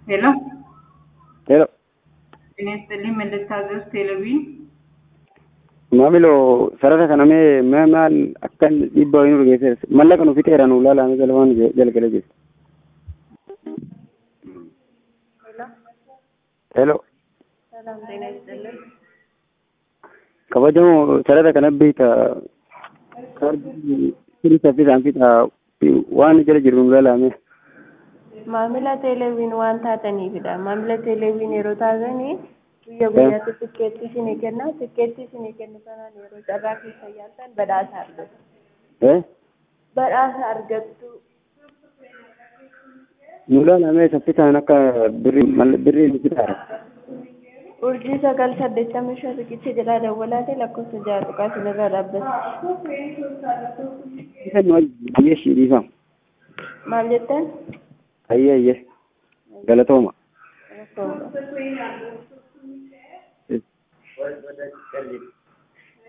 ሄሎ ሄሎ ጤና ይስጥልኝ መለስታዘዝ ቴሌቪዥን maamiloo sarara kana mee mee maal akkan dhiibbaa wayinuu dhageesseera mallaqa nu fixeera nu laalame galmaan jalgale jirti. ሄሎ ሰላም ጤና ይስጥልን። kabajamoo sarara kana beekta kaardii sirii saffisaan fixa waan jala jiru nu laalame. Maamila teeleeviin waan taataniifidha. Maamila teeleeviin yeroo taatanii guyyaa guyyaatti tikkeetti isinii kenna. Tikkeetti isinii kennu kanaan yeroo carraa keessa yaaltan badhaasa argattu. Eh? Badhaasa argattu. nu laalame saffisaan akka birrii mal- birrii nu fixaara. Urjii sagal saddeettamii shan riqicha jalaa dawwalaatee lakkoofsa ja'a tuqaa sinirraa dhaabbatti. Isa nu biyyee shiidhiifam. Maal jettan? Ayyee ayyee galatooma. Rakkooma.